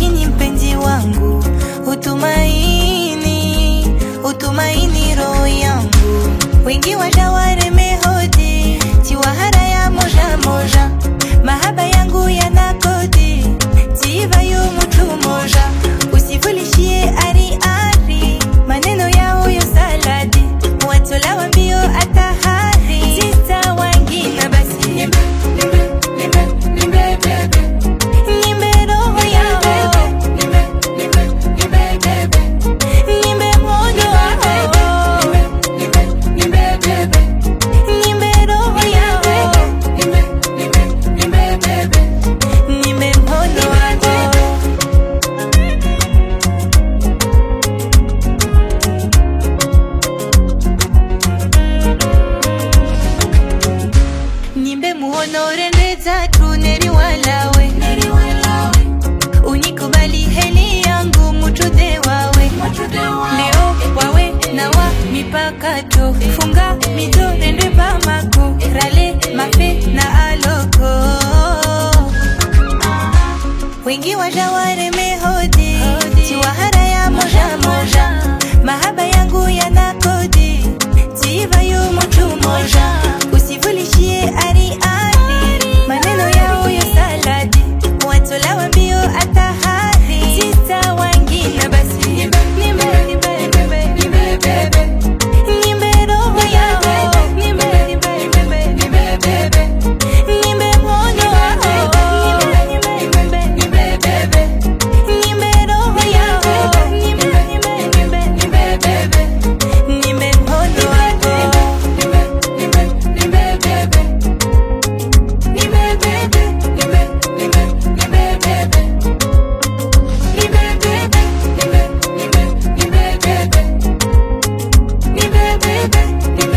utumaini mpenzi wangu, utumaini, utumaini roho yangu. Wengi washaware mehodi, tiwahara ya moja moja, mahaba yangu yana kodi, tiva yu mtu moja, usivulishie ari ari, maneno yao yo saladi, watola wambio atahari, sita wangina basi nimbe, nimbe, nimbe, nimbe bebe Nimbe roho yao, nimbe, nimbe, nimbe bebe Nimbe moyo wao, nimbe, nimbe bebe Nimbe roho yao, nimbe, nimbe, nimbe bebe Nimbe moyo wao Nimbe muhonore ndeza tu neri walawe Unikubali heli yangu muchude wawe Leo wawe na wa mipaka to Funga mito nende pamako Rale mafe na aloko Wengi wajaware mehodi Tiwahara ya moja moja Mahaba yangu yana kodi Tiva yu mtu moja Usivulishie ari ari Maneno yao yo saladi Watola wambio atahari Sita wangina basi Nimbe, nimbe, nimbe, nimbe, nimbe, bebe Nimbe roho yao Nimbe, nimbe, nimbe, nimbe, bebe Nimbe moyo wao Nimbe, nimbe, nimbe, bebe Nimbe roho yao Nimbe, nimbe, nimbe, nimbe, bebe Nimbe moyo wao Nimbe, nimbe, nimbe, bebe Nimbe bebe, nimbe, nimbe, nimbe bebe Nimbe bebe, nimbe, nimbe, nimbe bebe Nimbe bebe, nimbe